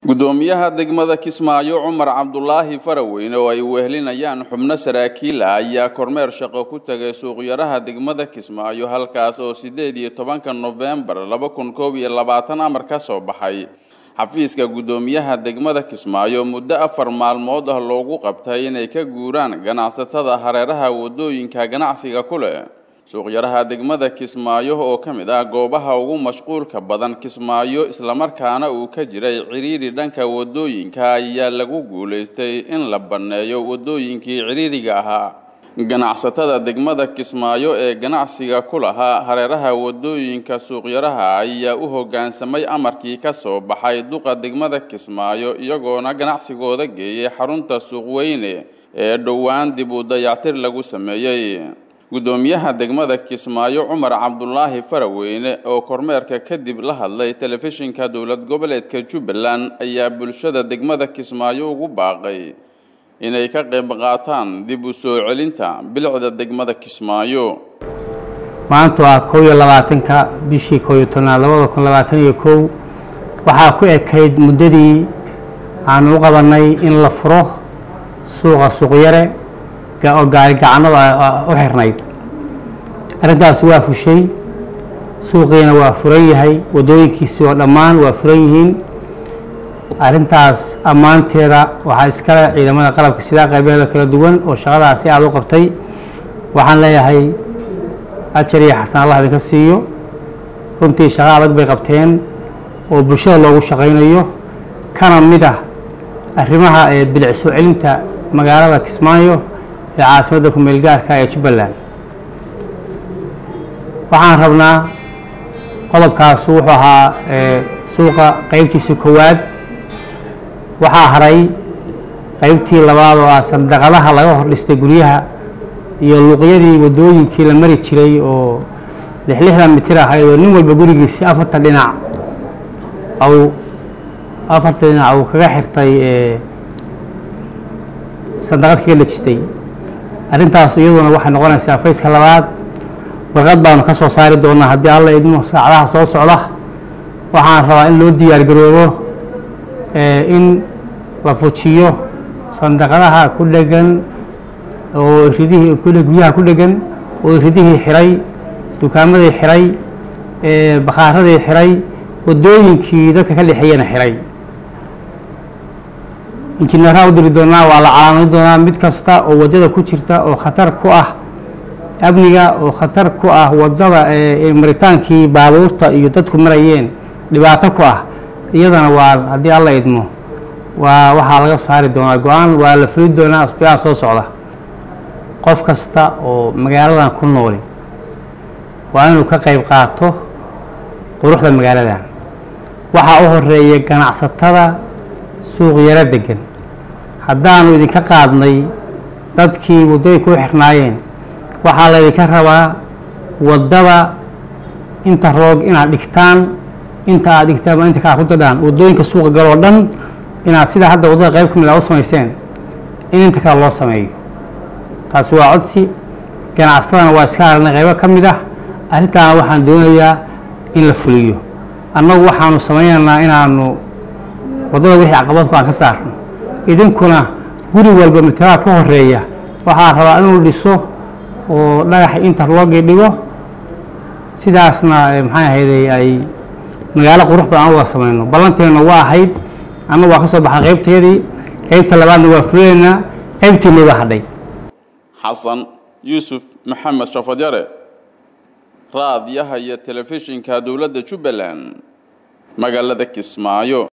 gudoomiyaha degmada kismaayo cumar cabdulaahi faraweyne oo ay wehelinayaan xubno saraakiil ah ayaa kormeer shaqo ku tegay suuqyaraha degmada kismaayo halkaas oo sideed iyo tobanka nofembar laba kun koob iyo labaatan amar ka soo baxay xafiiska gudoomiyaha degmada kismaayo muddo afar maalmood ah loogu qabtay inay ka guuraan ganacsatada hareeraha wadooyinka ganacsiga ku leh suuqyaraha degmada kismaayo oo ka mid ah goobaha ugu mashquulka badan kismaayo islamarkaana uu ka jiray ciriiri dhanka wadooyinka ayaa lagu guulaystay in la banneeyo wadooyinkii ciriiriga ahaa ganacsatada degmada kismaayo ee ganacsiga ku lahaa hareeraha wadooyinka suuqyaraha ayaa u hoggaansamay amarkii ka soo baxay duqa degmada kismaayo iyagoona ganacsigooda geeyay xarunta suuqweyne ee dhowaan dib u dayactir lagu sameeyey gudoomiyaha degmada kismaayo cumar cabdulaahi faraweyne oo kormeerka kadib la hadlay telefishinka dowlad goboleedka jubbaland ayaa bulshada degmada kismaayo ugu baaqay inay ka qayb qaataan dib u soo celinta bilicda degmada kismaayo maanta waa kow iyo labaatanka bishii kow iyo tobnaad labada kun labaatan iyo kow waxaa ku ekayd muddadii aanu u qabanay in la furo suuqa suuqyare oo gaarigacanada u xirnayd arrintaas waa fushay suuqiina waa furan yahay waddooyinkiisii oo dhammaan waa furan yihiin arrintaas ammaanteeda waxaa iskale ciidamada qalabka sidaa qaybeeda kala duwan oo shaqadaasi aada u qabtay waxaan leeyahay ajar iyo xasan allah idinka siiyo runtii shaqo adag bay qabteen oo bulshada loogu shaqaynayo kana mid ah arrimaha ee bilic soo celinta magaalada kismaayo ee caasimadda kumeel gaarka ee jubbaland waxaan rabnaa qodobkaasu wuxuu ahaa suuqa qeybtiisa koowaad waxaa haray qeybtii labaad oo ah sandaqadaha laga hor dhistay guryaha iyo luuqyadii waddooyinkii la mari jiray oo lixlixdan mitir ahayd oo nin walba gurigiisi afartan dhinac au afartan dhinac uu kaga xirtay sandaqad kaga dhejistay arrintaas iyaduna waxay noqonaysaa fayska labaad warqad baanu ka soo saari doonaa haddii alla idmo saacadaha soo socda waxaan rabaa in loo diyaar garoobo in la fujiyo sandaqadaha ku dhegan oo ridihii guryaha ku dhegan oo ridihii xiray dukaamadii xiray bakhaaradii xiray waddooyinkii dadka ka dhexeeyana xiray injineeraha u diri doonaa waa la calaamadi doonaa mid kasta oo waddada ku jirta oo khatar ku ah amniga oo khatar ku ah waddada maritaankii baabuurta iyo dadku marayeen dhibaato ku ah iyadana waa haddii alla idmo waa waxaa laga saari doonaa go-aan waa la fuli doonaa asbiyaha soo socda qof kasta oo magaaladan ku nooli waa inuu ka qayb qaato quruxda magaaladan waxaa u horeeya ganacsatada suuq yaro degan haddaanu idinka qaadnay dadkii waddooyinka u xirnaayeen waxaa laydinka rabaa waddada inta roog inaad dhigtaan inta aad dhigtaan inta kaa ku dadhaan waddooyinka suuqa galoo dhan inaad sidaa hadda waddada qayb ka mid a u samayseen in inta kale loo sameeyo taasi waa codsi ganacsatadana waa iska aragnay qaybo ka mid ah arrintaana waxaan doonayaa in la fuliyo annagu waxaanu samaynaynaa inaanu waddada wixii caqabadku aan ka saarno idinkuna guri walba matalaad ka horeeya waxaa rabaa inuu dhiso oo dhagax interlogii dhigo sidaasna maxay ahayday ay magaalo qurux badan aan uga samayno ballanteenna waa ahayd annagu waa ka soo baxay qaybteedii qaybta labaadna waa fulineynaa qaybtiinna waa hadhay xasan yuusuf maxamed shafadyare raadiyaha iyo telefishinka dowladda jubbaland magaalada kismaayo